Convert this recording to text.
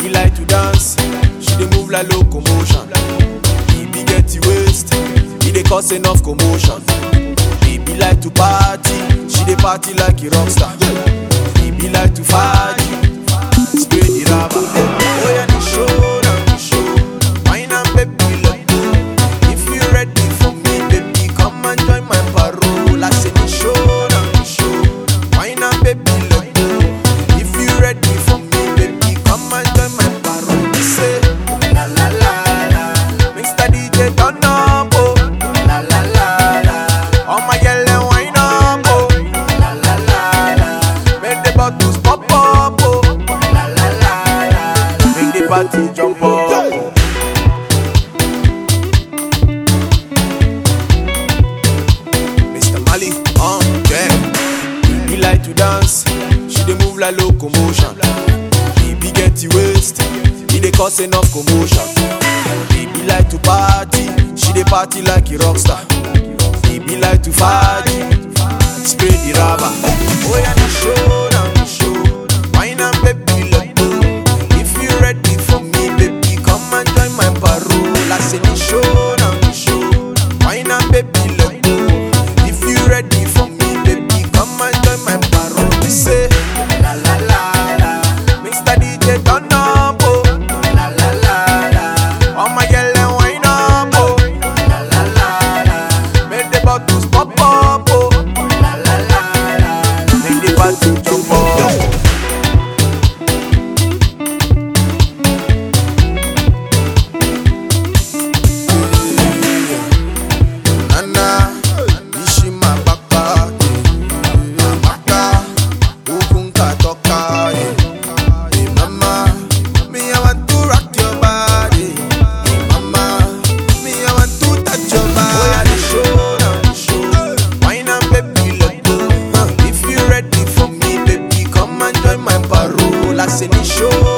like to dance, she dey move like locomotion. Baby get the waist, e dey cause enough commotion. Baby like to party, she dey party like a rock star. Baby like to party, spray the rubber. Oh yeah, the show, now the show. Wine and baby let go. If you ready for me, baby, come and join my parole. I say the show, now the show. Wine and baby let go. If you ready for me, baby, come and join my parole. We say la la la la. Mr. DJ turn up, oh la la la la. All my yellow wine up, oh la la la la. Make the bottles pop up, oh la la la la. Make the party jump up. Mr. Mali, uh, yeah. Baby like to dance, she dey move like locomotion. Baby get the waist, e dey cause enough commotion. Baby like to party, she dey party like a rock star. Baby like to party, spray the rubber. Oh yeah, the show, now the show. Wine and baby let go. If you ready for me, baby, come and join my parole. I say the show, now the show. Wine and baby let go. If you ready for me, baby, come and join my parole. We say la la la la. Mr. DJ turn up, oh la la la la. All my yellow wine up, oh la la la la. Make the bottles pop up, oh la la la la. Make the party jump up. Nana, Nishima Baka, Baka, Ukunka Toka, hey mama, me I want to rock your body, hey mama, me I want to touch your body. Oh yeah, the show, now the show, wine and baby let go. Huh, If you ready for me, baby, come and join my parole. I say the show,